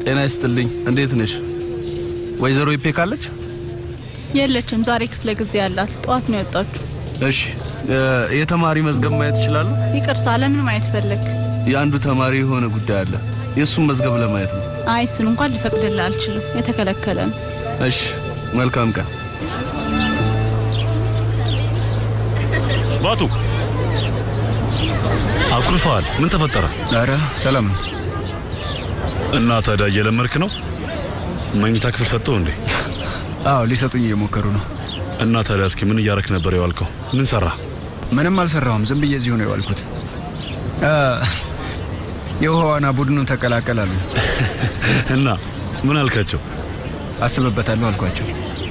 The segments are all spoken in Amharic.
ጤና ይስጥልኝ። እንዴት ነሽ? ወይዘሮ ይፔ ካለች? የለችም። ዛሬ ክፍለ ጊዜ ያላት ጠዋት ነው የወጣችሁ። እሺ፣ የተማሪ መዝገብ ማየት እችላለሁ? ይቅርታ፣ ለምን ማየት ፈለግ? የአንዱ ተማሪ የሆነ ጉዳይ አለ። የእሱን መዝገብ ለማየት ነው። አይ እሱን እንኳን ሊፈቅድልህ አልችልም፣ የተከለከለ ነው። እሺ፣ መልካም ቀን። ባቱ አኩርፈዋል። ምን ተፈጠረ? ኧረ ሰላም ነው። እና ታዲያ እየለመድክ ነው? መኝታ ክፍል ሰጠው እንዴ? አዎ ሊሰጡኝ እየሞከሩ ነው። እና ታዲያ እስኪ ምን እያረክ ነበር የዋልከው? ምን ሰራ? ምንም አልሰራሁም። ዝም ብዬ እዚሁ ነው የዋልኩት። አ፣ የውሃ ዋና ቡድኑን ተቀላቀል አሉኝ። እና ምን አልካቸው? አስብበታለሁ አልኳቸው።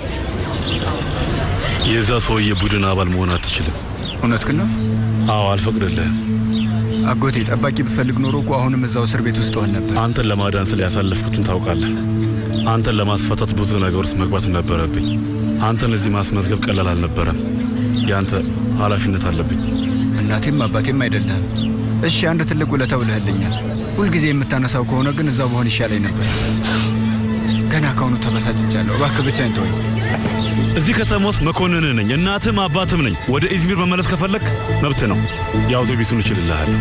የዛ ሰውዬ ቡድን አባል መሆን አትችልም። እውነትህን ነው? አዎ አልፈቅድልህም። አጎቴ ጠባቂ ብፈልግ ኖሮ እኮ አሁንም እዛው እስር ቤት ውስጥ ሆን ነበር። አንተን ለማዳን ስለ ያሳለፍኩትን ታውቃለህ። አንተን ለማስፈታት ብዙ ነገር ውስጥ መግባት ነበረብኝ። አንተን እዚህ ማስመዝገብ ቀላል አልነበረም። የአንተ ኃላፊነት አለብኝ። እናቴም አባቴም አይደለህም። እሺ አንድ ትልቅ ውለታ ውለህልኛል። ሁልጊዜ የምታነሳው ከሆነ ግን እዛው በሆን ይሻለኝ ነበር። ገና ከአሁኑ ተበሳጭቻለሁ። እባክህ ብቻዬን ተወኝ። እዚህ ከተማ ውስጥ መኮንን ነኝ፣ እናትም አባትም ነኝ። ወደ ኢዝሚር መመለስ ከፈለክ መብት ነው። የአውቶቢሱን እችልልሃለሁ።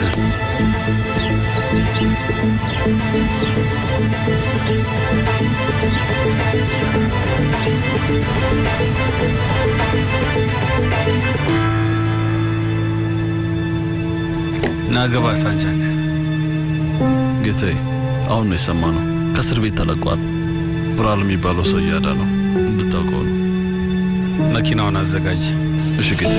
ናገባ ሳንጃክ ጌታዬ፣ አሁን ነው የሰማነው። ከእስር ቤት ተለቋል። ብራል የሚባለው ሰው እያዳ ነው እንድታውቀው ነው። መኪናውን አዘጋጅ። እሺ ጌታዬ።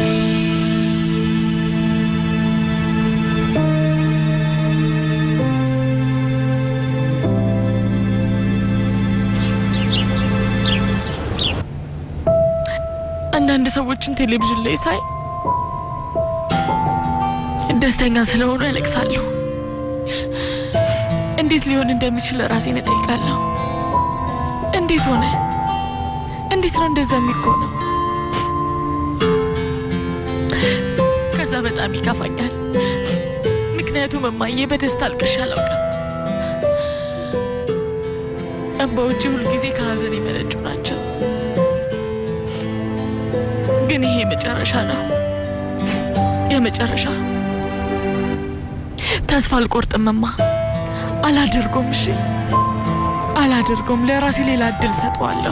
አንዳንድ ሰዎችን ቴሌቪዥን ላይ ሳይ ደስተኛ ስለሆኑ ያለቅሳለሁ። እንዴት ሊሆን እንደሚችል ራሴን እጠይቃለሁ። እንዴት ሆነ? እንዴት ነው እንደዛ የሚሆነው? ከዛ በጣም ይከፋኛል። ምክንያቱም እማዬ በደስታ አልቅሼ አላውቅም። እንባዎቼ ሁልጊዜ ከሀዘን የመነጩ ናቸው። ግን ይሄ የመጨረሻ ነው፣ የመጨረሻ ተስፋ አልቆርጥምማ። አላደርጎም። እሺ አላደርጎም። ለራሴ ሌላ እድል ሰጠዋለሁ።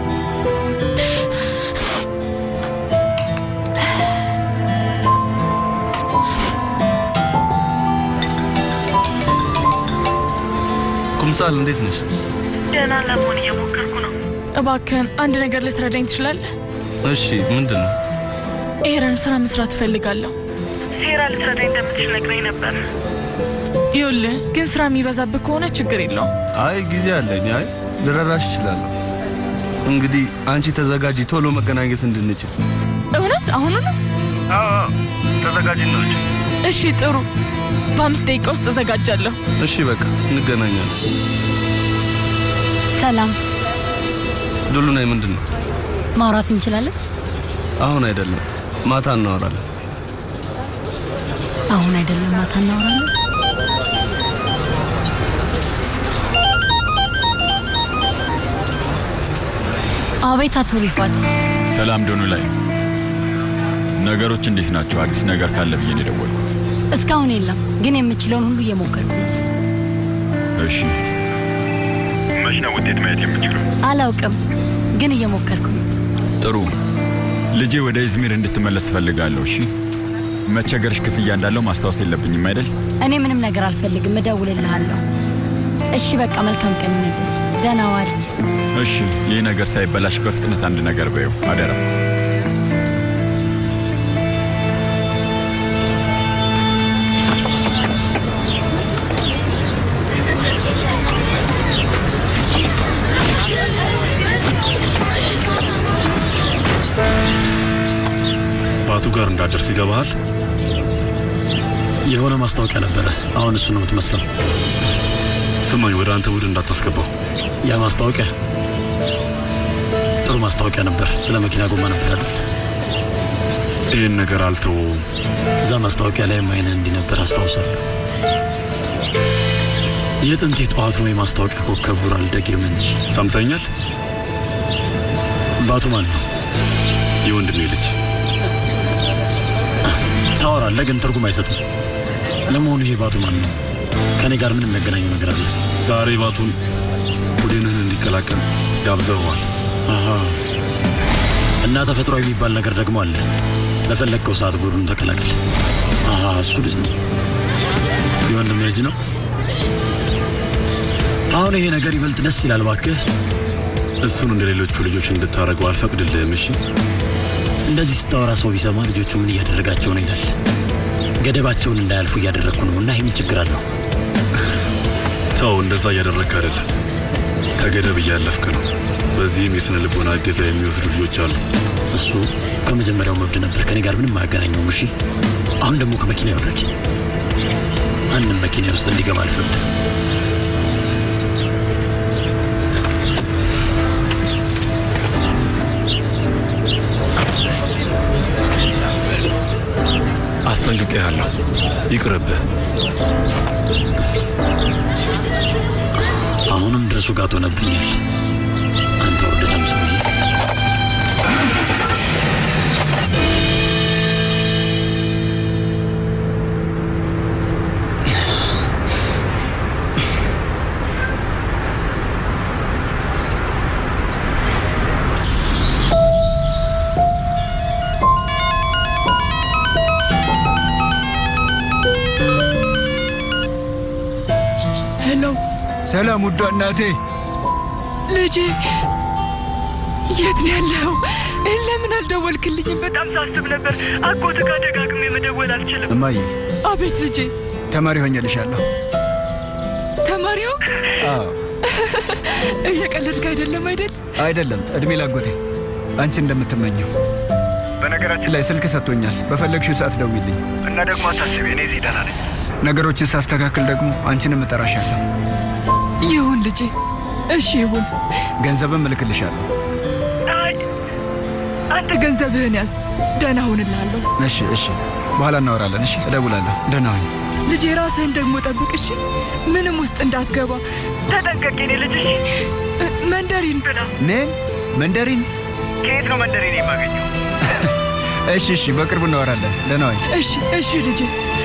ኩምሳል እንዴት ነሽ? ደህና ለመሆን እየሞከርኩ ነው። እባክህን አንድ ነገር ልትረዳኝ ትችላለህ? እሺ፣ ምንድን ነው? ኤረን ስራ መስራት እፈልጋለሁ። ሴራ ልትረዳኝ እንደምትችል ነግረኝ ነበር። ይኸውልህ ግን ስራ የሚበዛብህ ከሆነ ችግር የለውም። አይ ጊዜ አለኝ። አይ ልረዳሽ እችላለሁ። እንግዲህ አንቺ ተዘጋጂ፣ ቶሎ መገናኘት እንድንችል። እውነት አሁኑ ነው? ተዘጋጂ ነው። እሺ ጥሩ። በአምስት ደቂቃ ውስጥ እዘጋጃለሁ። እሺ በቃ እንገናኛለን። ሰላም ዱሉ ናይ ምንድን ነው? ማውራት እንችላለን? አሁን አይደለም፣ ማታ እናወራለን። አሁን አይደለም፣ ማታ እናወራለን። አቤት አቶ ሪፋት፣ ሰላም ዶኑ ላይ ነገሮች እንዴት ናቸው? አዲስ ነገር ካለ ብዬ ነው የደወልኩት። እስካሁን የለም፣ ግን የምችለውን ሁሉ እየሞከርኩ ነው። እሺ፣ መች ነው ውጤት ማየት የምችለው? አላውቅም፣ ግን እየሞከርኩ ነው። ጥሩ። ልጄ ወደ ኢዝሚር እንድትመለስ እፈልጋለሁ። እሺ፣ መቸገርሽ ክፍያ እንዳለው ማስታወስ የለብኝም አይደል? እኔ ምንም ነገር አልፈልግም፣ እደውልልሃለሁ። እሺ በቃ መልካም ቀን ይሁንልህ። ደህና ዋል። እሺ፣ ይህ ነገር ሳይበላሽ በፍጥነት አንድ ነገር በይው አደራ። ባቱ ጋር እንዳደርስ ይገባሃል። የሆነ ማስታወቂያ ነበረ። አሁን እሱ ነው የምትመስለው። ስማኝ፣ ወደ አንተ ቡድን እንዳታስገባው። ያ ማስታወቂያ ጥሩ ማስታወቂያ ነበር። ስለ መኪና ጎማ ነበር አይደል? ይህን ነገር አልተወውም። እዛ ማስታወቂያ ላይ አይነ እንዲህ ነበር አስታውሳለሁ። የጥንት የጠዋቱ የማስታወቂያ ኮከብ ቡራል ደግርም እንጂ ሰምተኛል። ባቱ ማን ነው? የወንድሜ ልጅ ታወራለህ፣ ግን ትርጉም አይሰጥም። ለመሆኑ ይሄ ባቱ ማን ነው? ከእኔ ጋር ምን የሚያገናኘው ነገር አለ? ዛሬ ባቱን ቡድንህን እንዲቀላቀል ጋብዘኸዋል። አሃ። እና ተፈጥሯዊ የሚባል ነገር ደግሞ አለ። በፈለግከው ሰዓት ቡድኑን ተቀላቀል። አሃ፣ እሱ ልጅ ነው። የወንድም ልጅ ነው። አሁን ይሄ ነገር ይበልጥ ደስ ይላል። እባክህ እሱን እንደ ሌሎቹ ልጆች እንድታደርገው አልፈቅድልህም። እሺ እንደዚህ ስታወራ ሰው ቢሰማ ልጆቹ ምን እያደረጋቸው ነው ይላል። ገደባቸውን እንዳያልፉ እያደረግኩ ነው እና ይህ ምን ችግር አለው? ተው፣ እንደዛ እያደረግክ አይደለም። ከገደብ እያለፍክ ነው። በዚህም የስነ ልቦና እገዛ የሚወስዱ ልጆች አሉ። እሱ ከመጀመሪያው መብድ ነበር። ከኔ ጋር ምንም አያገናኘውም። እሺ አሁን ደግሞ ከመኪና ይወረድ። ማንም መኪና ውስጥ እንዲገባ አልፈቅድም። አስጠንቅቄሃለሁ። ይቅርብህ። አሁንም ድረሱ ጋር ሆነብኛል። አንተ ወርደታም ሰውዬ ሄሎ ሰላም ውዷ እናቴ። ልጄ፣ የት ነው ያለኸው? ለምን አልደወልክልኝም? በጣም ሳስብ ነበር። አጎት ጋር ደጋግሜ መደወል አልችልም። እማዬ አቤት ልጄ። ተማሪ ሆኜልሻለሁ። ተማሪው አዎ እየቀለድክ አይደለም አይደል? አይደለም፣ እድሜ ላጎቴ አንቺ እንደምትመኘው። በነገራችን ላይ ስልክ ሰጥቶኛል። በፈለግሽው ሰዓት ደውይልኝ እና ደግሞ አታስቢ፣ እኔ እዚህ ደህና ነኝ። ነገሮችን ሳስተካክል ደግሞ አንቺንም እጠራሻለሁ። ይሁን ልጄ፣ እሺ ይሁን። ገንዘብም እልክልሻለሁ። አይ አንተ ገንዘብህን ያዝ። ደህና ሁንልሃለሁ እሺ፣ እሺ። በኋላ እናወራለን። እሺ፣ እደውላለሁ። ደህና ሁኝ። ልጄ። ራስህን ደግሞ ጠብቅ እሺ። ምንም ውስጥ እንዳትገባ ተጠንቀቅ የኔ ልጅ። እሺ መንደሪን ብላ። ምን መንደሪን? ከየት ነው መንደሪን የማገኘው? እሺ፣ እሺ። በቅርቡ እናወራለን። ደህና ሁኝ። እሺ፣ እሺ ልጄ።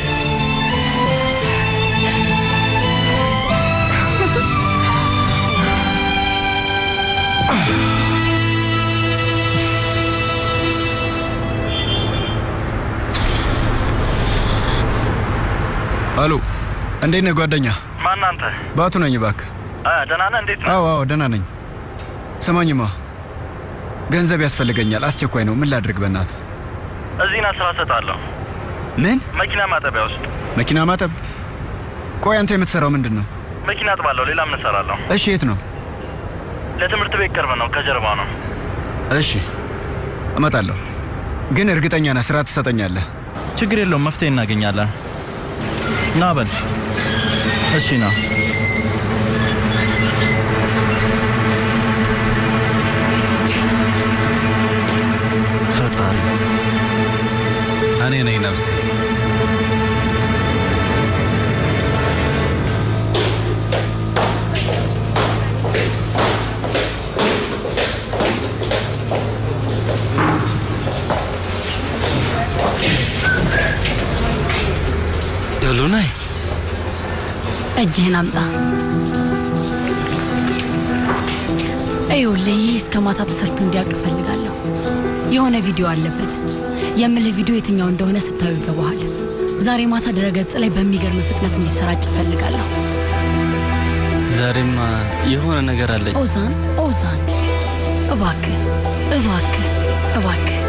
አሎ፣ እንዴት ነህ ጓደኛ? ማን አንተ? ባቱ ነኝ። እባክህ። አ ደህና ነህ? እንዴት ነህ? አዎ፣ አዎ፣ ደህና ነኝ። ስማኝማ፣ ገንዘብ ያስፈልገኛል። አስቸኳይ ነው። ምን ላድርግ? በእናትህ እዚህ ና፣ ስራ እሰጥሃለሁ። ምን? መኪና ማጠቢያ ውስጥ። መኪና ማጠብ? ቆይ አንተ የምትሰራው ምንድን ነው? መኪና አጥባለሁ። ሌላ ምን እሰራለሁ? እሺ፣ የት ነው? ለትምህርት ቤት ቅርብ ነው፣ ከጀርባ ነው። እሺ፣ እመጣለሁ። ግን እርግጠኛ ነህ ስራ ትሰጠኛለህ? ችግር የለውም፣ መፍትሄ እናገኛለን። ና በል። እሺ ና። ፈጣሪ እኔ ነኝ ነፍሴ። ደሉናይ እጅህን አምጣ። ይኸውልህ ይህ እስከ ማታ ተሰርቶ እንዲያልቅ እፈልጋለሁ። የሆነ ቪዲዮ አለበት። የምልህ ቪዲዮ የትኛው እንደሆነ ስታዩ ይገባሃል። ዛሬ ማታ ድረገጽ ላይ በሚገርም ፍጥነት እንዲሰራጭ እፈልጋለሁ። ዛሬማ የሆነ ነገር አለኝ። ኦዛን ኦዛን፣ እባክህ እባክህ እባክህ።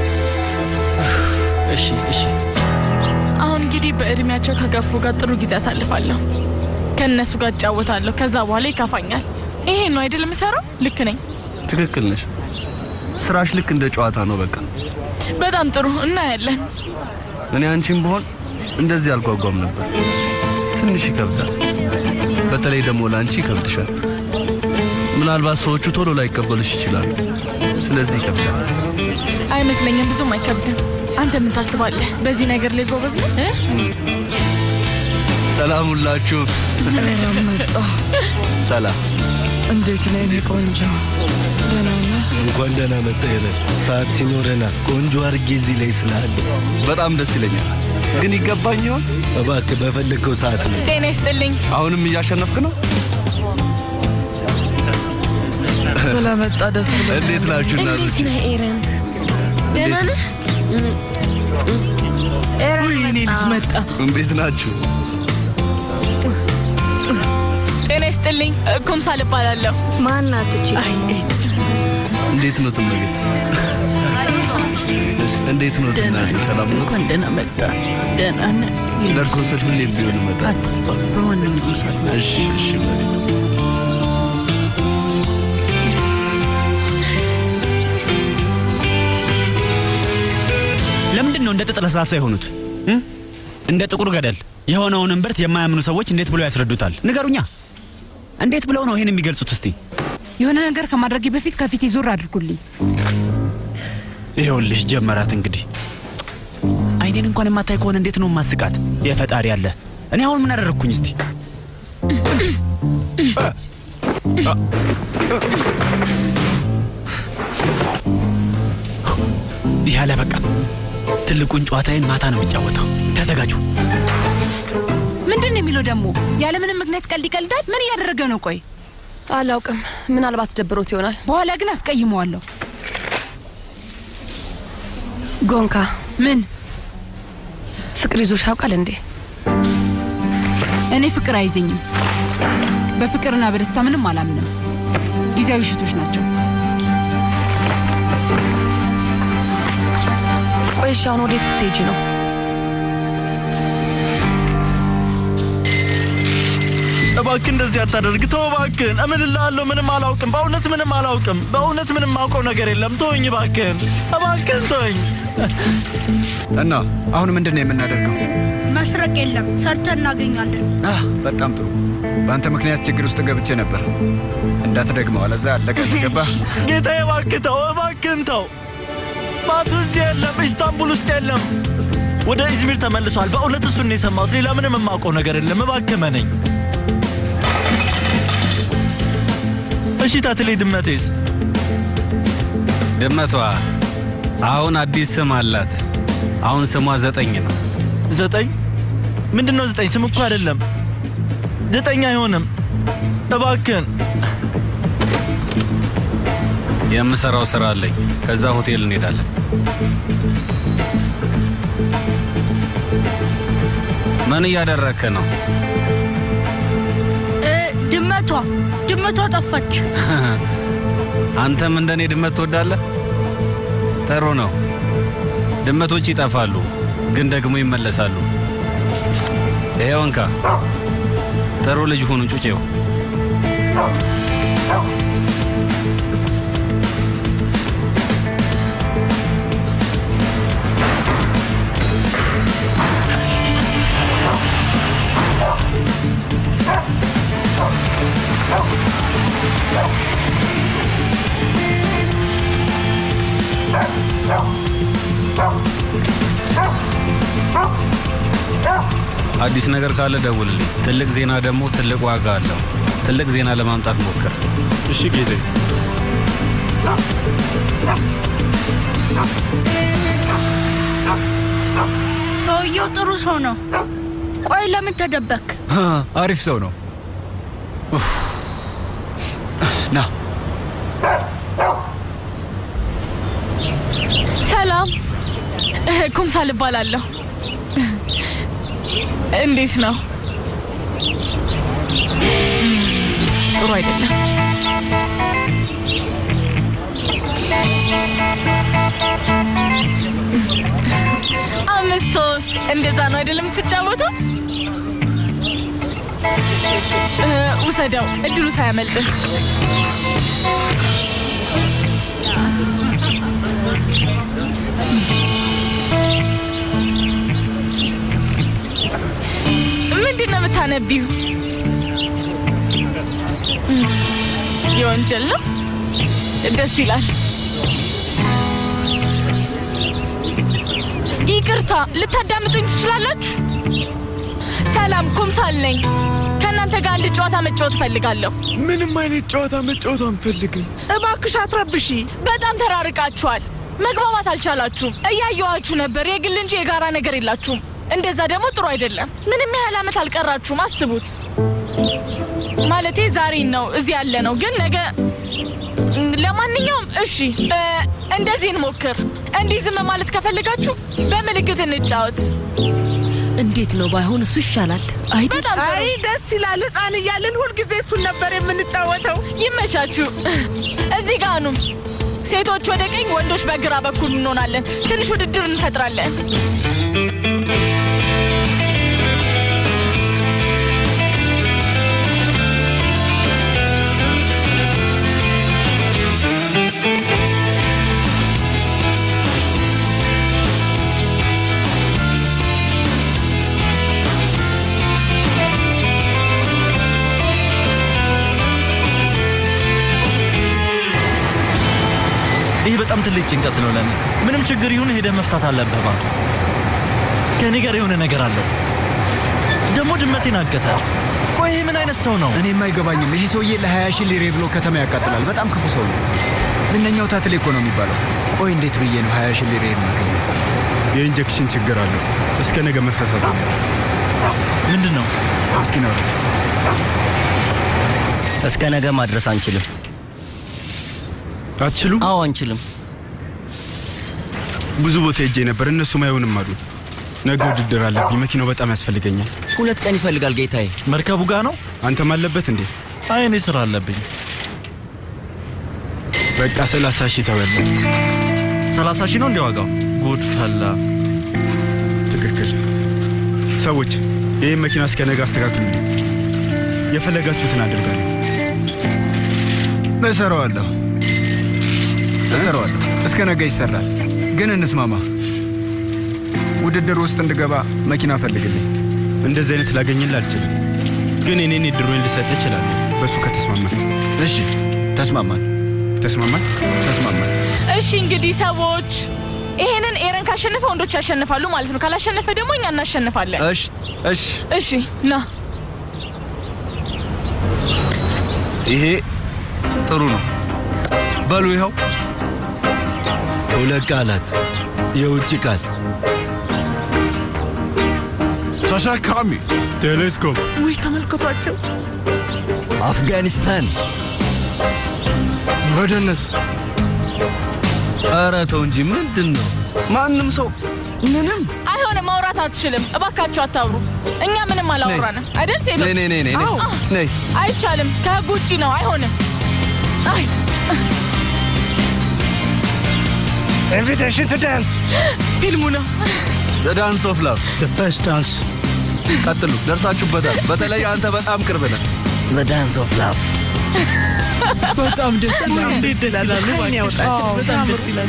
እሺ እሺ። አሁን እንግዲህ በእድሜያቸው ከገፉ ጋር ጥሩ ጊዜ አሳልፋለሁ። ከእነሱ ጋር እጫወታለሁ። ከዛ በኋላ ይከፋኛል። ይሄ ነው አይደል የምሰራው? ልክ ነኝ። ትክክል ነሽ። ስራሽ ልክ እንደ ጨዋታ ነው። በቃ በጣም ጥሩ እናያለን። እኔ አንቺም ብሆን እንደዚህ አልጓጓም ነበር። ትንሽ ይከብዳል። በተለይ ደግሞ ለአንቺ ይከብድሻል። ምናልባት ሰዎቹ ቶሎ ላይቀበሉሽ ይችላሉ። ስለዚህ ይከብዳል። አይመስለኝም፣ ብዙም አይከብድም። አንተ ምን ታስባለህ? በዚህ ነገር ላይ ጎበዝ ነህ እ? ሰላም ሁላችሁ። ኧረ መጣ። ሰላም። እንዴት ነህ የኔ ቆንጆ? ደህና ነህ? እንኳን ደህና መጣ ኤረን። ሰዓት ሲኖረና ቆንጆ አድርጌ እዚህ ላይ ስላለ በጣም ደስ ይለኛል። ግን ይገባኝ ይሆን? እባክህ በፈለግከው ሰዓት ነው። ጤና ይስጥልኝ። አሁንም እያሸነፍክ ነው። ስለመጣ ደስ ብሎ እንዴት ናችሁ እናቶች? ነህ ኤረን? ደህና ነህ? ኤረን የኔ ልጅ መጣ። እንዴት ናችሁ? ጤና ይስጥልኝ። ኩምሳል እባላለሁ። ማናት እቺ? እንዴት ነው ትመገት? እንዴት ነው እናቴ? ሰላም ነው? እንኳን ደህና መጣ። ደህና ነህ? ለእርሶ ስል ሁሌም ቢሆን እመጣለሁ። አትጥፋ። በማንኛውም ሰዓት ነው። እሺ፣ እሺ መሬት ለምንድን ነው እንደ ጥጥ ለስላሳ የሆኑት? እ? እንደ ጥቁር ገደል የሆነውን እምብርት የማያምኑ ሰዎች እንዴት ብለው ያስረዱታል? ንገሩኛ። እንዴት ብለው ነው ይህን የሚገልጹት? እስቲ የሆነ ነገር ከማድረጌ በፊት ከፊቴ ዞር አድርጉልኝ። ይኸውልሽ ጀመራት እንግዲህ። አይኔን እንኳን የማታይ ከሆነ እንዴት ነው ማስቃት? የፈጣሪ አለ። እኔ አሁን ምን አደረግኩኝ? እስቲ ይህ አለ በቃ። ትልቁን ጨዋታዬን ማታ ነው የሚጫወተው። ተዘጋጁ። ምንድን ነው የሚለው ደግሞ? ያለምንም ምክንያት ቀልድ ይቀልዳል። ምን እያደረገ ነው? ቆይ አላውቅም። ምናልባት ደብሮት ይሆናል። በኋላ ግን አስቀይመዋለሁ። ጎንካ፣ ምን ፍቅር ይዞሽ ያውቃል እንዴ? እኔ ፍቅር አይዘኝም። በፍቅርና በደስታ ምንም አላምንም። ጊዜያዊ ሽቶች ናቸው። ቆይ እሺ፣ አሁን ወዴት ልትሄጂ ነው? እባክህ እንደዚህ አታደርግ። ተው እባክህን፣ እምልልሃለሁ ምንም አላውቅም። በእውነት ምንም አላውቅም። በእውነት ምንም ማውቀው ነገር የለም። ተወኝ እባክህን፣ እባክህን ተወኝ። እና አሁን ምንድን ነው የምናደርገው? መስረቅ የለም፣ ሰርተን እናገኛለን። አህ በጣም ጥሩ። በአንተ ምክንያት ችግር ውስጥ ገብቼ ነበር። እንዳትደግመው፣ አለዛ አለቀ። ገባህ? ጌታዬ እባክህ ተው፣ እባክህን ተው። ማቱ እዚህ የለም፣ ኢስታንቡል ውስጥ የለም። ወደ ኢዝሚር ተመልሷል። በእውነት እሱን ነው የሰማሁት። ሌላ ምንም የማውቀው ነገር የለም። እባክህ መነኝ። እሺ ታትሌ ድመቴስ? ድመቷ አሁን አዲስ ስም አላት። አሁን ስሟ ዘጠኝ ነው። ዘጠኝ ምንድን ነው ዘጠኝ? ስም እኮ አይደለም። ዘጠኝ አይሆንም። እባክህን የምሰራው ስራ አለኝ። ከዛ ሆቴል እንሄዳለን። ምን እያደረግክ ነው? እ፣ ድመቷ ድመቷ ጠፋች። አንተም እንደኔ ድመት ትወዳለህ? ጥሩ ነው። ድመቶች ይጠፋሉ፣ ግን ደግሞ ይመለሳሉ። ይሄው እንካ። ጥሩ ልጅ ሁኑ ጩጬው። አዲስ ነገር ካለ ደውልልኝ። ትልቅ ዜና ደግሞ ትልቅ ዋጋ አለው። ትልቅ ዜና ለማምጣት ሞክር። እሺ ጌቴ። ሰውየው ጥሩ ሰው ነው። ቆይ ለምን ተደበክ? አሪፍ ሰው ነው። ኡፍ። ና ሰላም፣ ኩምሳል እባላለሁ። እንዴት ነው? ጥሩ አይደለም። አምስት ሶስት እንደዛ ነው አይደለም የምትጫወቱት? እ፣ ውሰደው፣ እድሉ ሳያመልጥህ። ምንድን ነው የምታነቢው? የወንጀል ነው። ደስ ይላል። ይቅርታ፣ ልታዳምጡኝ ትችላላችሁ? ሰላም፣ ኩምሳል ነኝ። ከእናንተ ጋር አንድ ጨዋታ መጫወት እፈልጋለሁ። ምንም አይነት ጨዋታ መጫወት አንፈልግም። እባክሽ አትረብሺ። በጣም ተራርቃችኋል። መግባባት አልቻላችሁም። እያየኋችሁ ነበር። የግል እንጂ የጋራ ነገር የላችሁም። እንደዛ ደግሞ ጥሩ አይደለም። ምንም ያህል ዓመት አልቀራችሁም። አስቡት። ማለቴ ዛሬ ነው እዚህ ያለ ነው፣ ግን ነገ ለማንኛውም እሺ፣ እ፣ እንደዚህ እንሞክር። እንዲህ ዝም ማለት ከፈልጋችሁ በምልክት እንጫወት። እንዴት ነው ባይሆን እሱ ይሻላል። አይ በጣም ጥሩ። አይ ደስ ይላል። ሕፃን እያለን ሁልጊዜ እሱን ነበር የምንጫወተው። ይመቻችሁ። እዚህ ጋር ኑ። ሴቶች ወደ ቀኝ፣ ወንዶች በግራ በኩል እንሆናለን። ትንሽ ውድድር እንፈጥራለን። ይህ በጣም ትልቅ ጭንቀት ነው ለኔ። ምንም ችግር ይሁን ሄደህ መፍታት አለብህ። ባቱ ከእኔ ጋር የሆነ ነገር አለው። ደግሞ ድመቴን አገተ። ቆይ ይህ ምን አይነት ሰው ነው? እኔም አይገባኝም። ይሄ ሰውዬ ለ20 ሺህ ሊሬ ብሎ ከተማ ያቃጥላል። በጣም ክፉ ሰው ነው። ዝነኛው ታትሌ እኮ ነው የሚባለው። ቆይ እንዴት ብዬ ነው 20 ሺህ ሊሬ የማገኘው? የኢንጀክሽን ችግር አለው። እስከ ነገ መፈታት አለ። ምንድን ነው? እስኪ ነው እስከ ነገ ማድረስ አንችልም። አትችሉም? አዎ አንችልም። ብዙ ቦታ ሄጄ ነበር፣ እነሱም አይሆንም አሉ። ነገ ውድድር አለብኝ። መኪናው በጣም ያስፈልገኛል። ሁለት ቀን ይፈልጋል ጌታዬ። መርከቡ ጋ ነው? አንተም አለበት እንዴ? አይ እኔ ስራ አለብኝ። በቃ ሰላሳ ሺህ ተበላ። ሰላሳ ሺህ ነው እንዲ ዋጋው? ጉድ ፈላ። ትክክል። ሰዎች ይህን መኪና እስከ ነገ አስተካክሉልኝ። የፈለጋችሁትን አደርጋለሁ። እሰራዋለሁ እሰራዋለሁ። እስከ ነገ ይሰራል። ግን እንስማማ። ውድድር ውስጥ እንድገባ መኪና ፈልግልኝ። እንደዚህ አይነት ላገኝልህ አልችልም፣ ግን እኔን የድሮን ልሰጥ እችላለሁ። በእሱ ከተስማማን። እሺ፣ ተስማማን። ተስማማን? ተስማማን። እሺ እንግዲህ ሰዎች ይሄንን ኤረን ካሸነፈ ወንዶች ያሸንፋሉ ማለት ነው። ካላሸነፈ ደግሞ እኛ እናሸንፋለን። እሺ እሺ እሺ ና ይሄ ጥሩ ነው። በሉ ይኸው ሁለት ቃላት የውጭ ቃል ተሸካሚ ቴሌስኮፕ ውይ ተመልከቷቸው። አፍጋኒስታን መደነስ። ኧረ ተው እንጂ ምንድን ነው? ማንም ሰው ምንም አይሆንም። ማውራት አትችልም። እባካችሁ አታውሩ። እኛ ምንም አላወራንም አይደል ሴቶች? ነይ ነይ ነይ ነይ አዎ። ነይ። አይቻልም። ከህግ ውጭ ነው። አይሆንም። አይ ኢንቪቴሽን ቱ ዳንስ ፊልሙ ነው። ዳንስ ኦፍ ላቭ ፈርስት ዳንስ። ቀጥሉ፣ ደርሳችሁበታል። በተለይ አንተ በጣም ቅርብ ነህ። ዳንስ ኦፍ ላቭ በጣም ደስ ይላል። እንዴት ደስ ይላል! ዓይን ያውጣል። በጣም ደስ ይላል።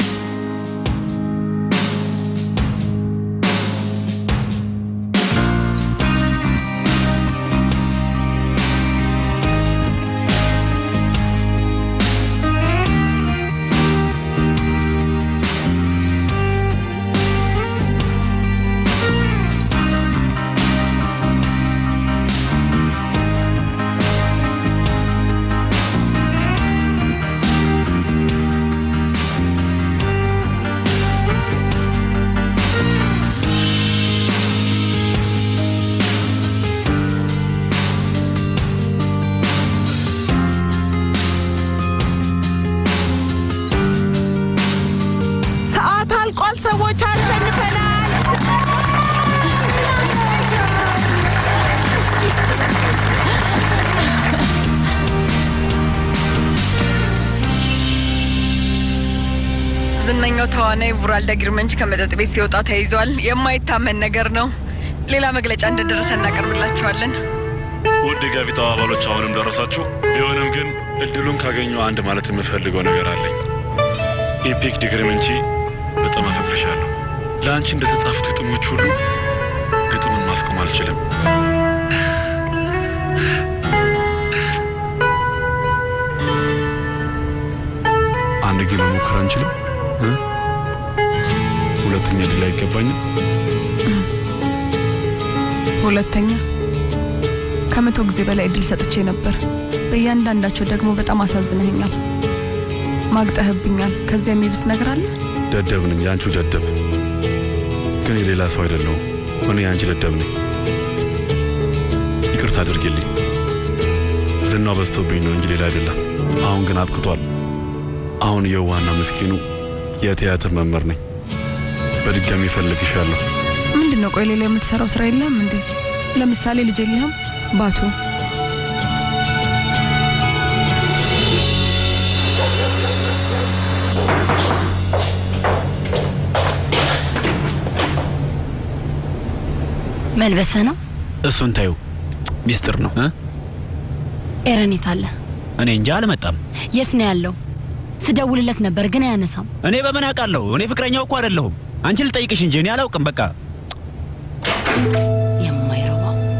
ሰዓት አልቋል። ሰዎች አሸንፈናል። ዝነኛው ተዋናይ ቡራልዳ ግርመንች ከመጠጥ ቤት ሲወጣ ተይዟል። የማይታመን ነገር ነው። ሌላ መግለጫ እንደደረሰ እናቀርብላችኋለን። ውድ የጋቢታ አባሎች አሁንም ደረሳችሁ። ቢሆንም ግን እድሉን ካገኘው አንድ ማለት የምፈልገው ነገር አለኝ። ኢፒክ ዲግሪመንቺ በጣም አፈቅርሻለሁ። ለአንቺ እንደተጻፉት ግጥሞች ሁሉ ግጥሙን ማስቆም አልችልም። አንድ ጊዜ መሞከር አንችልም? እ? ሁለተኛ ድል አይገባኝም? ሁለተኛ ከመቶ ጊዜ በላይ እድል ሰጥቼ ነበር። በእያንዳንዳቸው ደግሞ በጣም አሳዝነኸኛል፣ ማግጠህብኛል። ከዚያ የሚብስ ነገር አለ? ደደብ ነኝ፣ የአንቺው ደደብ። ግን የሌላ ሰው አይደለሁም። እኔ የአንቺ ደደብ ነኝ። ይቅርታ አድርጊልኝ። ዝናው በዝቶብኝ ነው እንጂ ሌላ አይደለም። አሁን ግን አብቅቷል። አሁን የዋና ምስኪኑ የቲያትር መምህር ነኝ። በድጋሚ እፈልግሻለሁ። ምንድን ነው? ቆይ ሌላ የምትሰራው ስራ የለም እንዴ? ለምሳሌ ልጅ የለህም? ባቱ መልበሰ ነው። እሱን ታዩ ሚስጥር ነው። ኤረን የት አለ? እኔ እንጃ አልመጣም። የት ነው ያለው? ስደውልለት ነበር ግን አያነሳም። እኔ በምን አውቃለሁ? እኔ ፍቅረኛው እኮ አይደለሁም። አንቺ ልጠይቅሽ እንጂ እኔ አላውቅም። በቃ የማይረባ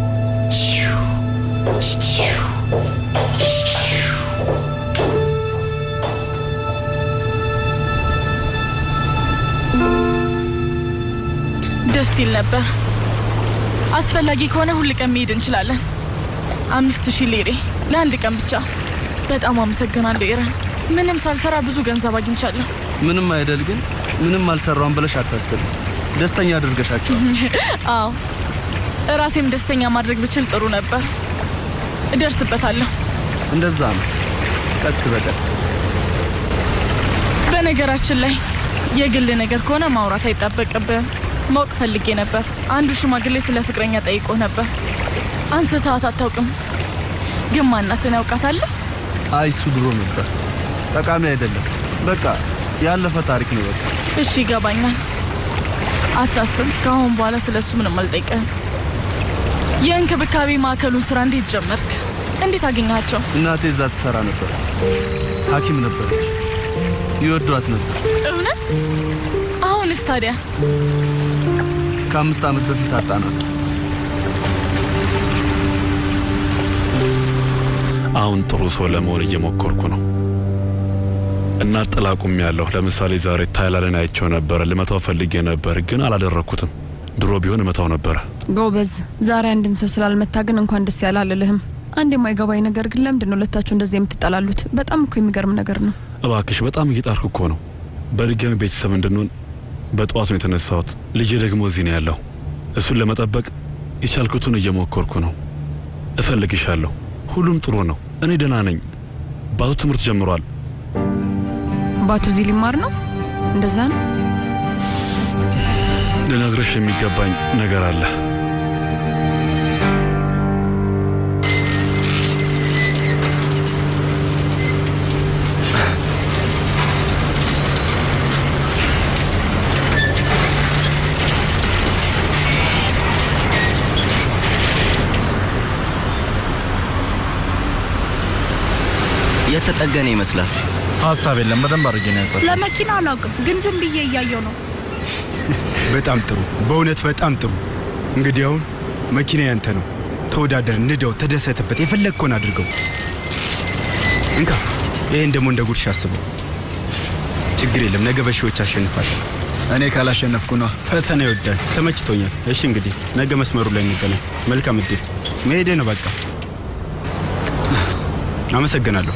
ደስ ይል ነበር። አስፈላጊ ከሆነ ሁል ቀን መሄድ እንችላለን። አምስት ሺህ ሊሬ ለአንድ ቀን ብቻ። በጣም አመሰግናለሁ ኤረን። ምንም ሳልሰራ ብዙ ገንዘብ አግኝቻለሁ። ምንም አይደል ግን ምንም አልሰራውም ብለሽ አታስብ። ደስተኛ አድርገሻቸዋል። አዎ እራሴም ደስተኛ ማድረግ ብችል ጥሩ ነበር። እደርስበታለሁ። እንደዛ ነው፣ ቀስ በቀስ በነገራችን ላይ የግል ነገር ከሆነ ማውራት አይጠበቅብህም። ማወቅ ፈልጌ ነበር። አንዱ ሽማግሌ ስለ ፍቅረኛ ጠይቆ ነበር። አንስተሃት አታውቅም፣ ግን ማናትን ያውቃታለህ? አይ እሱ ድሮ ነበር፣ ጠቃሚ አይደለም። በቃ ያለፈ ታሪክ ነው። በቃ እሺ ይገባኛል። አታስብ፣ ከአሁን በኋላ ስለ እሱ ምንም አልጠይቅህም። የእንክብካቤ ማዕከሉን ስራ እንዴት ጀመርክ? እንዴት አገኘሃቸው? እናቴ እዛ ትሰራ ነበር፣ ሐኪም ነበረች። ይወዷት ነበር። እውነት? አሁንስ ታዲያ? ከአምስት ዓመት በፊት አጣናት። አሁን ጥሩ ሰው ለመሆን እየሞከርኩ ነው እና ጥላ ያለሁ። ለምሳሌ ዛሬ ታይላንድን አይቼው ነበረ። ልመታው ፈልጌ ነበር፣ ግን አላደረግኩትም። ድሮ ቢሆን እመታው ነበረ። ጎበዝ። ዛሬ አንድን ሰው ስላልመታ ግን እንኳን ደስ ያለ አልልህም። አንድ የማይገባኝ ነገር ግን ለምንድን ነው ሁለታችሁ እንደዚህ የምትጠላሉት? በጣም እኮ የሚገርም ነገር ነው። እባክሽ፣ በጣም እየጣርኩ እኮ ነው። በድጋሚ ቤተሰብ እንድንሆን በጠዋት ነው የተነሳሁት። ልጄ ደግሞ እዚህ ነው ያለው። እሱን ለመጠበቅ የቻልኩትን እየሞከርኩ ነው። እፈልግሻለሁ። ሁሉም ጥሩ ነው። እኔ ደህና ነኝ። ባቱ ትምህርት ጀምሯል። ባቱ እዚህ ሊማር ነው? እንደዛ ነው። ልነግርሽ የሚገባኝ ነገር አለ። የተጠገነ ይመስላል። ሀሳብ የለም። በደንብ አድርጌ ነው ያጸ ስለ መኪና አላውቅም፣ ግን ዝም ብዬ እያየው ነው። በጣም ጥሩ፣ በእውነት በጣም ጥሩ። እንግዲህ አሁን መኪና ያንተ ነው። ተወዳደር፣ ንደው፣ ተደሰትበት፣ የፈለግከውን አድርገው። እንካ፣ ይህን ደግሞ እንደ ጉድሽ አስበው። ችግር የለም፣ ነገ በሺዎች አሸንፋለሁ። እኔ ካላሸነፍኩ ነው። ፈተና ይወዳል። ተመችቶኛል። እሺ እንግዲህ ነገ መስመሩ ላይ እንገናኝ። መልካም እድል። መሄዴ ነው በቃ። አመሰግናለሁ።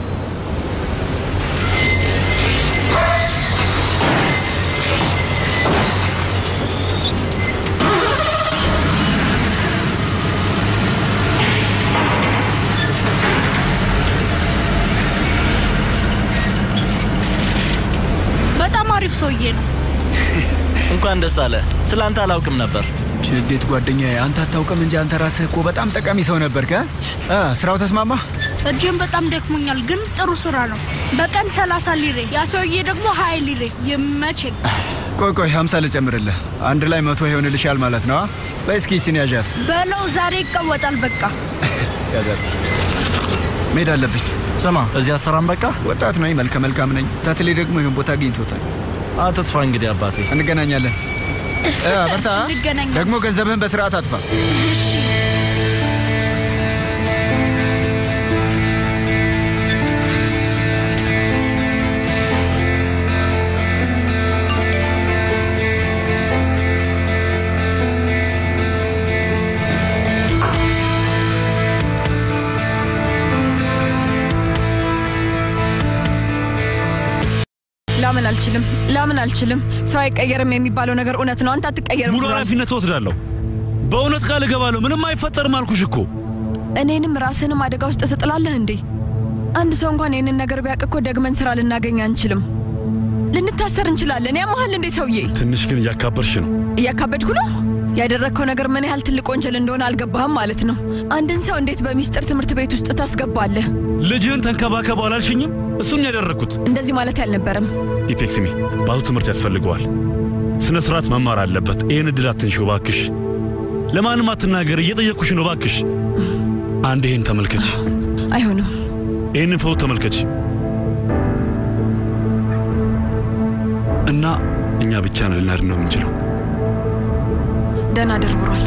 በጣም አሪፍ ሰውዬ ነው። እንኳን ደስ አለ። ስለ አንተ አላውቅም ነበር። እንዴት ጓደኛዬ፣ አንተ አታውቅም እንጂ አንተ ራስህ እኮ በጣም ጠቃሚ ሰው ነበርክ። እ ስራው ተስማማ? እጅም በጣም ደክሞኛል፣ ግን ጥሩ ስራ ነው። በቀን ሰላሳ ሊሬ፣ ያ ሰውዬ ደግሞ ሀያ ሊሬ። ይመቸኝ። ቆይ ቆይ፣ ሀምሳ ልጨምርልህ። አንድ ላይ መቶ ይሆንልሻል ማለት ነው። በይ እስኪ ይችን ያዣት። በለው ዛሬ ይቀወጣል። በቃ ያዛዝ። መሄድ አለብኝ። ስማ፣ እዚህ አሰራም። በቃ ወጣት ነኝ፣ መልከ መልካም ነኝ። ተትሌ ደግሞ ይህን ቦታ አግኝቶታል። አትጥፋ እንግዲህ አባቴ። እንገናኛለን። እ በርታ። እንገናኛለን። ደግሞ ገንዘብህን በስርዓት አጥፋ። እሺ አልችልም፣ ላምን አልችልም። ሰው አይቀየርም የሚባለው ነገር እውነት ነው። አንተ አትቀየርም። ሙሉ ፉራን። ኃላፊነት ወስዳለሁ። በእውነት ቃል እገባለሁ። ምንም አይፈጠርም አልኩሽ እኮ። እኔንም ራስንም አደጋ ውስጥ ትጥላለህ እንዴ? አንድ ሰው እንኳን ይህንን ነገር ቢያውቅ እኮ ደግመን ስራ ልናገኝ አንችልም። ልንታሰር እንችላለን። ያመሃል እንዴ ሰውዬ? ትንሽ ግን እያካበርሽ ነው። እያካበድኩ ነው? ያደረግከው ነገር ምን ያህል ትልቅ ወንጀል እንደሆነ አልገባህም ማለት ነው። አንድን ሰው እንዴት በሚስጥር ትምህርት ቤት ውስጥ ታስገባለህ? ልጅህን ተንከባከበው አላልሽኝም? እሱን ያደረግኩት። እንደዚህ ማለት አልነበረም። ኢፔክስሚ ባቱ ትምህርት ያስፈልገዋል። ስነ ስርዓት መማር አለበት። ይህን እድል አትንሺው እባክሽ። ለማንም አትናገር፣ እየጠየቅኩሽ ነው እባክሽ። አንድ ይህን ተመልከች፣ አይሆንም። ይህንን ፎቶ ተመልከች እና እኛ ብቻ ነው ልናድን ነው የምንችለው። ደህና ደርብሯል።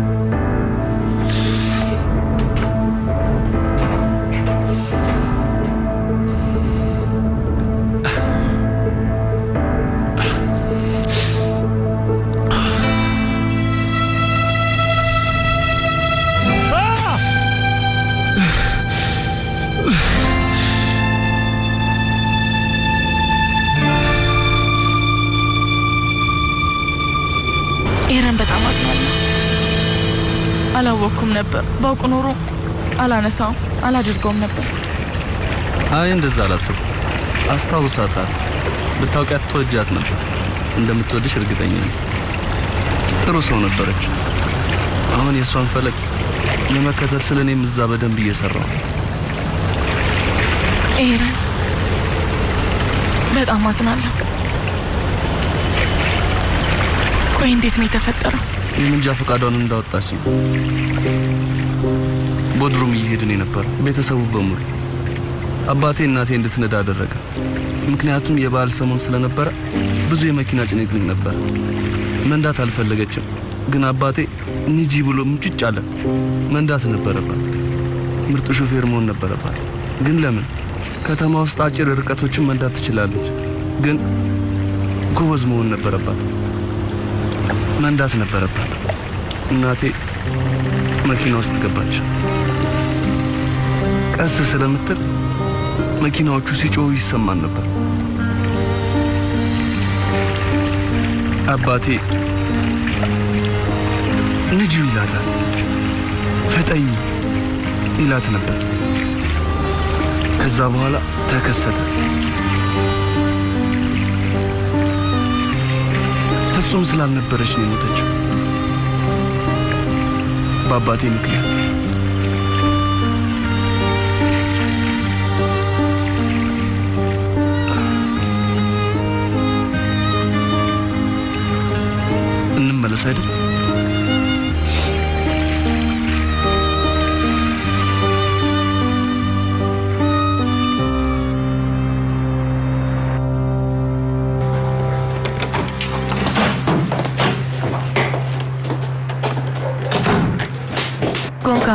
ኤረን በጣም አዝናለሁ። አላወቅኩም ነበር። ባውቅ ኖሮ አላነሳውም፣ አላደርገውም ነበር። አይ እንደዛ አላስብ። አስታውሳታል። ብታውቂያት ትወጃት ነበር። እንደምትወድሽ እርግጠኛ ነኝ። ጥሩ ሰው ነበረች። አሁን የእሷን ፈለግ ለመከተል ስለ እኔም እዛ በደንብ እየሰራው ነው። ኤረን በጣም አዝናለሁ። ቆይ እንዴት ነው የተፈጠረው? የምንጃ ፈቃዷን እንዳወጣች ነው። ቦድሩም እየሄድን የነበረው ቤተሰቡ በሙሉ አባቴ እናቴ እንድትነዳ አደረገ። ምክንያቱም የበዓል ሰሞን ስለነበረ ብዙ የመኪና ጭንቅንቅ ነበር። መንዳት አልፈለገችም፣ ግን አባቴ ንጂ ብሎ ምጭጭ አለ። መንዳት ነበረባት። ምርጥ ሹፌር መሆን ነበረባት። ግን ለምን? ከተማ ውስጥ አጭር ርቀቶችን መንዳት ትችላለች፣ ግን ጎበዝ መሆን ነበረባት። መንዳት ነበረባት። እናቴ መኪና ውስጥ ገባች። ቀስ ስለምትል መኪናዎቹ ሲጮሁ ይሰማን ነበር። አባቴ ንጂው ይላታል፣ ፍጠኝ ይላት ነበር። ከዛ በኋላ ተከሰተ። ፍጹም ስላልነበረች ነው የሞተችው በአባቴ ምክንያት። እንመለስ አይደል? ጎንካ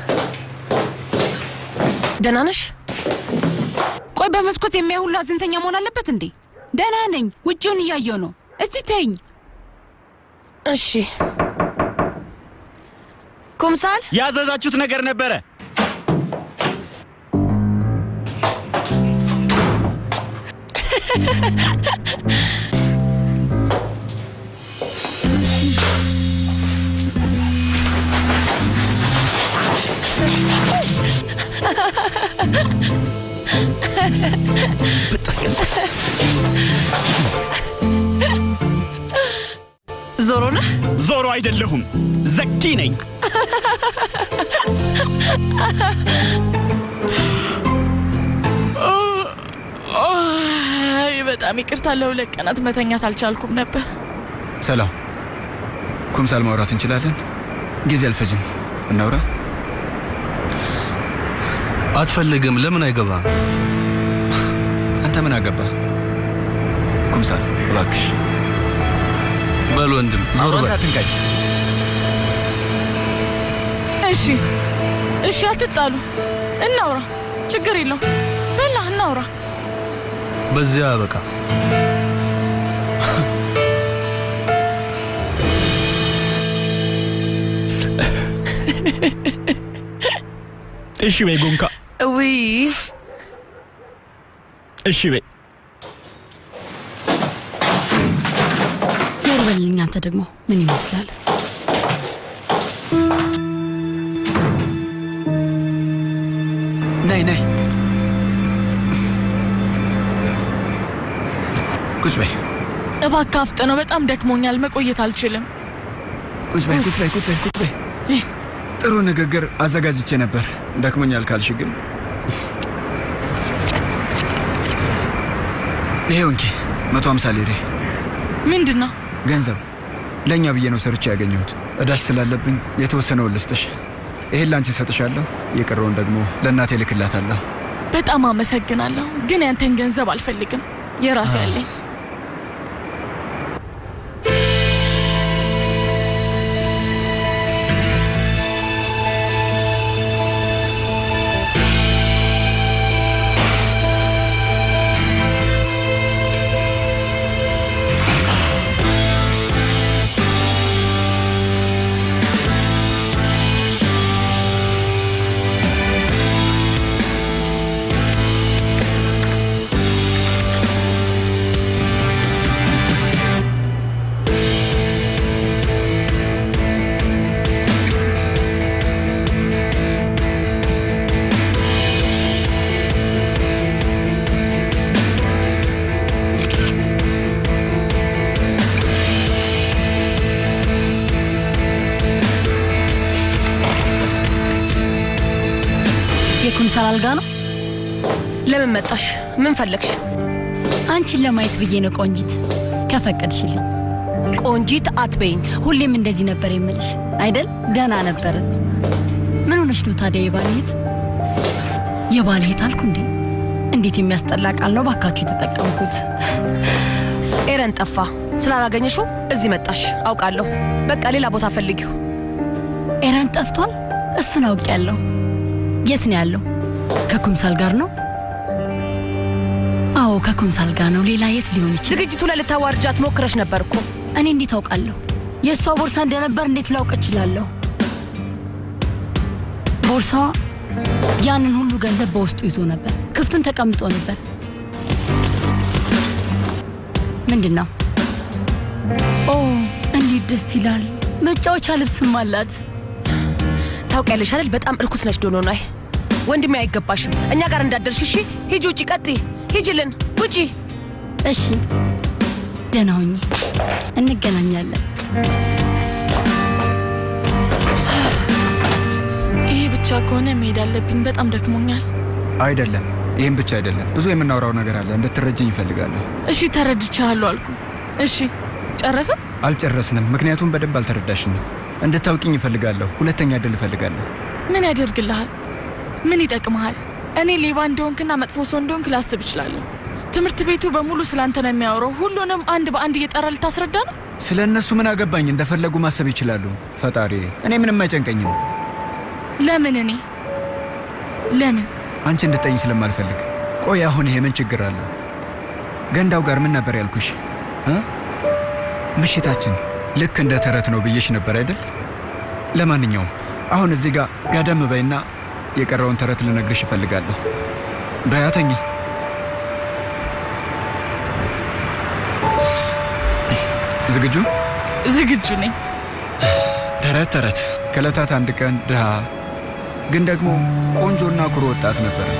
ደህና ነሽ? ቆይ በመስኮት የሚያይ ሁሉ አዝንተኛ መሆን አለበት እንዴ? ደህና ነኝ። ውጭውን እያየው ነው። እስቲ ተይኝ። እሺ ኩምሳል ያዘዛችሁት ነገር ነበረ። ዞሮ ነህ? ዞሮ አይደለሁም፣ ዘኪ ነኝ። አይ፣ በጣም ይቅርታ። ለሁለት ቀናት መተኛት አልቻልኩም ነበር። ሰላም ኩምሳል፣ ማውራት እንችላለን? ጊዜ አልፈጅም። እናውራ። አትፈልግም? ለምን አይገባ? አንተ ምን አገባ? ኩምሳል እባክሽ በል ወንድም ዞር አንተ በል። አትንካኝ። እሺ እሺ፣ አትጣሉ፣ እናውራ። ችግር የለው። በላ እናውራ። በዚያ በቃ እሺ በይ ጎንካ፣ ውይ እሺ በይ። በልልኝ። አንተ ደግሞ ምን ይመስላል? ነይ ነይ፣ ቁጭ በይ እባክህ አፍጥነው፣ በጣም ደክሞኛል፣ መቆየት አልችልም። ቁጭ በይ ቁጭ በይ ቁጭ በይ ቁጭ በይ። ጥሩ ንግግር አዘጋጅቼ ነበር። ደክሞኛል ካልሽ ግን ይሄው እንኪ መቶ ሀምሳ ሊሬ ምንድን ነው? ገንዘብ ለእኛ ብዬ ነው ሰርቼ ያገኘሁት። እዳሽ ስላለብኝ የተወሰነውን ልስጥሽ። ይሄን ላንቺ እሰጥሻለሁ፣ የቀረውን ደግሞ ለእናቴ ልክላታለሁ። በጣም አመሰግናለሁ፣ ግን ያንተን ገንዘብ አልፈልግም። የራሴ ያለኝ የኩምሳል አልጋ ነው። ለምን መጣሽ? ምን ፈለግሽ? አንቺን ለማየት ብዬ ነው ቆንጂት፣ ከፈቀድሽልኝ። ቆንጂት አትበይኝ። ሁሌም እንደዚህ ነበር የምልሽ አይደል? ደህና ነበር። ምን ሆነሽ ነው ታዲያ? የባልሄት የባልሄት አልኩ እንዴ? እንዴት የሚያስጠላ ቃል ነው ባካችሁ የተጠቀምኩት። ኤረን ጠፋ። ስላላገኘሽው እዚህ መጣሽ አውቃለሁ። በቃ ሌላ ቦታ ፈልጊው። ኤረን ጠፍቷል። እሱን አውቄያለሁ። የት ነው ያለው? ከኩምሳል ጋር ነው? አዎ ከኩምሳል ጋር ነው። ሌላ የት ሊሆን ይችላል? ዝግጅቱ ላይ ልታዋርጃት ሞክረሽ ነበር እኮ። እኔ እንዴት አውቃለሁ? የእሷ ቦርሳ እንደነበር እንዴት ላውቅ እችላለሁ? ቦርሳዋ ያንን ሁሉ ገንዘብ በውስጡ ይዞ ነበር። ክፍቱን ተቀምጦ ነበር። ምንድን ነው? ኦ እንዴት ደስ ይላል! መጫወቻ ልብስም አላት። ታውቂያለሽ አይደል? በጣም እርኩስ ነች ዶኖናይ። ወንድሜ አይገባሽም። እኛ ጋር እንዳደርሽ እሺ። ሂጂ ውጪ፣ ቀጥይ፣ ሂጂልን፣ ውጪ። እሺ ደህና ሁኚ፣ እንገናኛለን። ይሄ ብቻ ከሆነ መሄድ አለብኝ። በጣም ደክሞኛል። አይደለም፣ ይህም ብቻ አይደለም። ብዙ የምናወራው ነገር አለ። እንድትረጅኝ ይፈልጋለሁ። እሺ ተረድቻለሁ አልኩ። እሺ ጨረስም? አልጨረስንም፣ ምክንያቱም በደንብ አልተረዳሽኝም። እንድታውቂኝ ይፈልጋለሁ። ሁለተኛ እድል እፈልጋለሁ። ምን ያደርግልሃል? ምን ይጠቅመሃል? እኔ ሌባ እንደሆንክና መጥፎ ሰው እንደሆንክ ላስብ እችላለሁ። ትምህርት ቤቱ በሙሉ ስላንተ ነው የሚያወራው። ሁሉንም አንድ በአንድ እየጠራ ልታስረዳ ነው? ስለ እነሱ ምን አገባኝ? እንደፈለጉ ማሰብ ይችላሉ። ፈጣሪ፣ እኔ ምንም አይጨንቀኝም። ለምን እኔ ለምን አንቺ እንድጠኝ ስለማልፈልግ። ቆይ አሁን ይሄ ምን ችግር አለው? ገንዳው ጋር ምን ነበር ያልኩሽ እ ምሽታችን ልክ እንደ ተረት ነው ብዬሽ ነበር አይደል? ለማንኛውም አሁን እዚህ ጋር ጋደም በይና የቀረውን ተረት ልነግርሽ እፈልጋለሁ። በያተኝ ዝግጁ? ዝግጁ ነኝ። ተረት ተረት ከዕለታት አንድ ቀን ድሃ ግን ደግሞ ቆንጆና ኩሩ ወጣት ነበረ።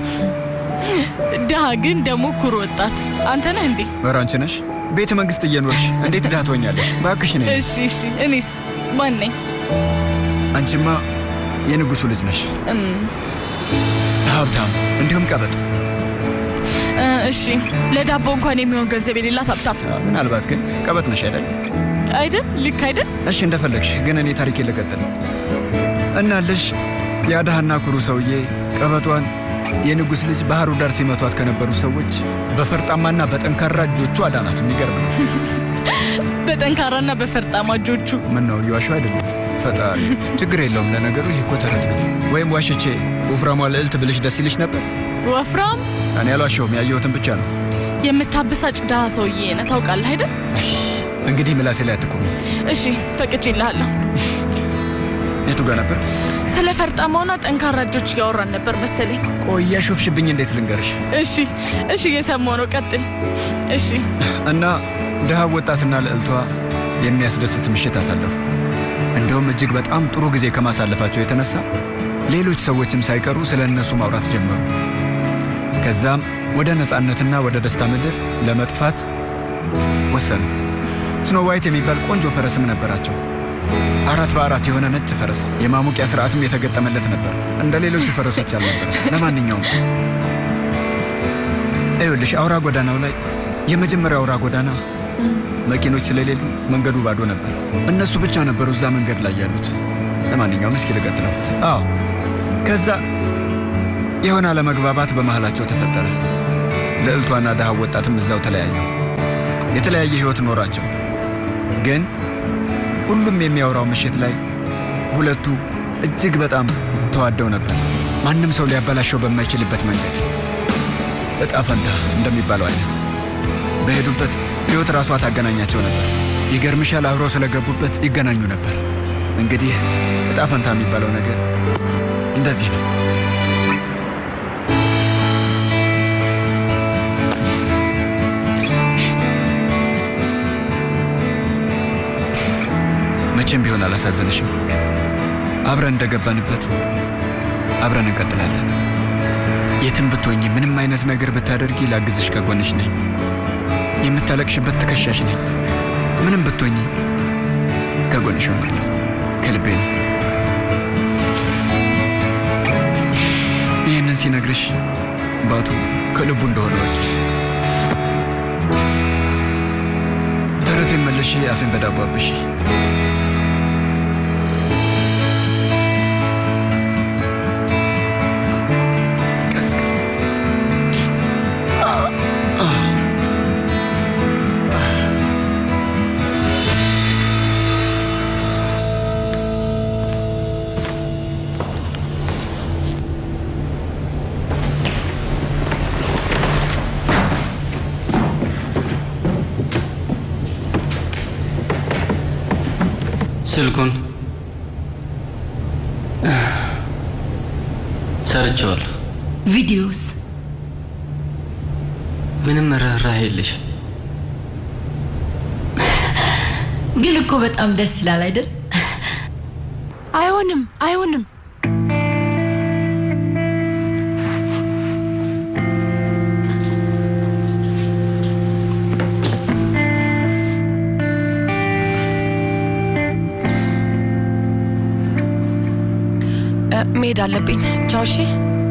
ድሃ ግን ደግሞ ኩሩ ወጣት አንተ ነህ እንዴ? ኧረ አንቺ ነሽ። ቤተ መንግስት እየኖርሽ እንዴት ድሃ ትሆኛለሽ? እባክሽ ነኝ። እሺ እሺ። እኔስ ማን ነኝ? አንቺማ የንጉሱ ልጅ ነሽ። እም፣ ሀብታም እንዲሁም ቀበጥ። እ፣ እሺ ለዳቦ እንኳን የሚሆን ገንዘብ የሌላት ሀብታም ምናልባት ግን ቀበጥ ነሽ አይደል? አይደል? ልክ አይደል? እሺ እንደፈለግሽ፣ ግን እኔ ታሪኬ ልቀጥል እና ልሽ ያ ድሃና ኩሩ ሰውዬ ቀበጧን የንጉሥ ልጅ ባህሩ ዳር ሲመቷት ከነበሩ ሰዎች በፈርጣማና በጠንካራ እጆቹ አዳናት። የሚገርም ነው። በጠንካራና በፈርጣማ እጆቹ ምን ነው እየዋሸሁ አይደለም። ፈጣሪ ችግር የለውም። ለነገሩ ይህ እኮ ተረት ነው። ወይም ዋሽቼ ወፍራሟ ልዕልት ብልሽ ደስ ይልሽ ነበር። ወፍራም እኔ አልዋሸሁም፣ ያየሁትን ብቻ ነው። የምታበሳጭ ድሃ ሰውዬ ነህ ታውቃለህ አይደል? እንግዲህ ምላሴ ላይ አትቁሚ። እሺ ፈቅጄልሃለሁ። የቱ ጋር ነበር? ስለ ፈርጣማውና ጠንካራ እጆች እያወራን ነበር መሰለኝ። ቆይ እያሾፍሽብኝ እንዴት ልንገርሽ? እሺ እሺ፣ እየሰማሁ ነው። ቀጥል። እሺ እና ድሃ ወጣትና ልዕልቷ የሚያስደስት ምሽት አሳለፉ። እንደውም እጅግ በጣም ጥሩ ጊዜ ከማሳለፋቸው የተነሳ ሌሎች ሰዎችም ሳይቀሩ ስለ እነሱ ማውራት ጀመሩ። ከዛም ወደ ነፃነትና ወደ ደስታ ምድር ለመጥፋት ወሰኑ። ስኖ ዋይት የሚባል ቆንጆ ፈረስም ነበራቸው። አራት በአራት የሆነ ነጭ ፈረስ፣ የማሞቂያ ስርዓትም የተገጠመለት ነበር። እንደ ሌሎቹ ፈረሶች አልነበረ። ለማንኛውም ይኸውልሽ አውራ ጎዳናው ላይ የመጀመሪያው አውራ ጎዳና መኪኖች ስለሌሉ መንገዱ ባዶ ነበር። እነሱ ብቻ ነበሩ እዛ መንገድ ላይ ያሉት። ለማንኛውም እስኪ ልቀጥለው። አዎ ከዛ የሆነ አለመግባባት በመሃላቸው ተፈጠረ። ልዕልቷና ድሃ ወጣትም እዛው ተለያዩ። የተለያየ ህይወት ኖራቸው። ግን ሁሉም የሚያወራው ምሽት ላይ ሁለቱ እጅግ በጣም ተዋደው ነበር። ማንም ሰው ሊያበላሸው በማይችልበት መንገድ እጣ ፈንታ እንደሚባለው አይነት በሄዱበት ህይወት ራሷ ታገናኛቸው ነበር። ይገርምሻል፣ አብረው ስለገቡበት ይገናኙ ነበር። እንግዲህ እጣ ፈንታ የሚባለው ነገር እንደዚህ ነው። መቼም ቢሆን አላሳዘንሽም። አብረን እንደገባንበት አብረን እንቀጥላለን። የትም ብትሆኚ፣ ምንም አይነት ነገር ብታደርጊ ላግዝሽ ከጎንሽ ነኝ። የምታለቅሽበት ትከሻሽ ነኝ። ምንም ብትሆኚ ከጎንሽ ሆናለሁ። ከልቤ ነው። ይህንን ሲነግርሽ ባቱ ከልቡ እንደሆነ ወቂ። ተረቴን መልሽ፣ አፌን በዳቦ አብሺ። ቀስ ቀስ ስልኩን ሰርቼዋለሁ። ቪዲዮስ ምንም ርኅራኄ የለሽ። ግን እኮ በጣም ደስ ይላል አይደል? አይሆንም፣ አይሆንም። እ፣ መሄድ አለብኝ። ቻው። እሺ።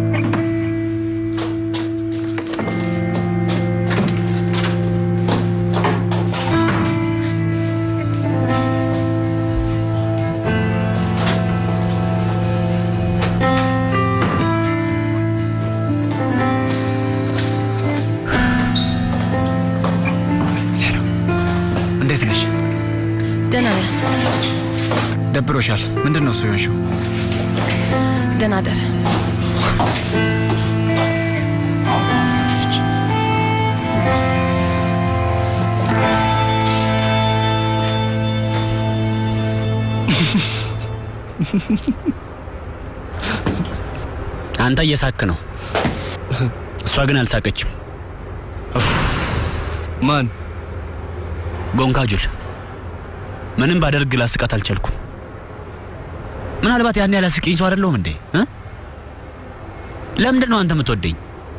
እንዴት ነሽ? ደህና ነኝ። ደብሮሻል? ምንድን ነው እሱ የሆንሽው? ደህና ደር። አንተ እየሳክ ነው፣ እሷ ግን አልሳቀችም። ማን? ጎንካጁል። ምንም ባደርግ ላስቃት አልቻልኩም። ምናልባት ያን ያላስቂኝ ሰው አይደለሁም እንዴ? እ? ለምንድን ነው አንተ የምትወደኝ?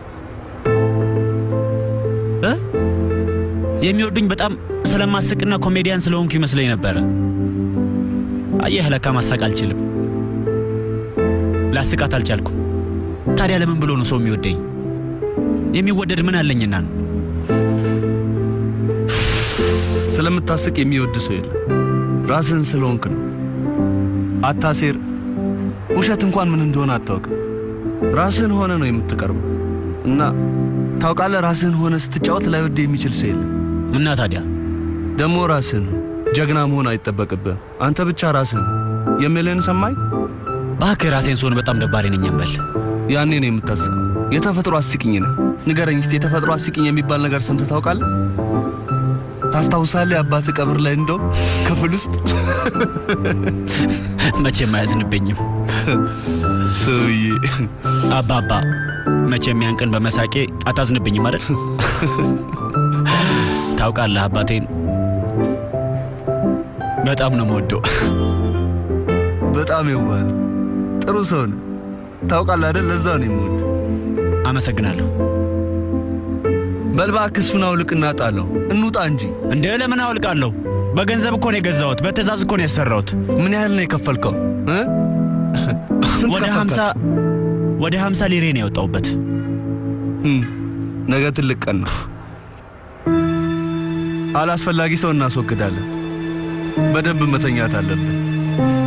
እ? የሚወዱኝ በጣም ስለማስቅና ኮሜዲያን ስለሆንኩ ይመስለኝ ነበረ። አየህ፣ ለካ ማሳቅ አልችልም። ላስቃት አልቻልኩም። ታዲያ ለምን ብሎ ነው ሰው የሚወደኝ? የሚወደድ ምን አለኝና ነው? ስለምታስቅ የሚወድ ሰው የለም። ራስህን ስለሆንክ ነው። አታሴር። ውሸት እንኳን ምን እንደሆነ አታውቅም። ራስህን ሆነ ነው የምትቀርበው እና ታውቃለህ፣ ራስህን ሆነ ስትጫወት ላይወድ የሚችል ሰው የለም። እና ታዲያ ደግሞ ራስህን ጀግና መሆን አይጠበቅብህም። አንተ ብቻ ራስህን የምልህን ሰማኝ። እባክህ ራሴን ስሆን በጣም ደባሪ ነኝ እንበል። ያኔ ነው የምታስቀው። የተፈጥሮ አስቂኝ ነህ። ንገረኝ እስቲ የተፈጥሮ አስቂኝ የሚባል ነገር ሰምተህ ታውቃለህ? ታስታውሳለህ? የአባትህ ቀብር ላይ እንደው ክፍል ውስጥ መቼም አያዝንብኝም ሰውዬ። አባባ መቼም ያን ቀን በመሳቄ አታዝንብኝም አይደል? ታውቃለህ አባቴን በጣም ነው የምወደው። በጣም የዋህ ጥሩ ሰው ነህ። ታውቃለህ አይደል? ለዛ ነው የምወድ። አመሰግናለሁ። በል እባክህ እሱን አውልቅና ጣለው። እንውጣ እንጂ። እንደ ለምን አውልቃለሁ? በገንዘብ እኮ ነው የገዛሁት። በትእዛዝ እኮ ነው ያሰራሁት። ምን ያህል ነው የከፈልከው? እ? ስንት ወደ ከፈልካቸው? ሀምሳ ወደ ሀምሳ ሊሬ ነው ያወጣሁበት። ነገ ትልቅ ቀን ነው። አላስፈላጊ ሰው እናስወግዳለን። በደንብ መተኛት አለብን።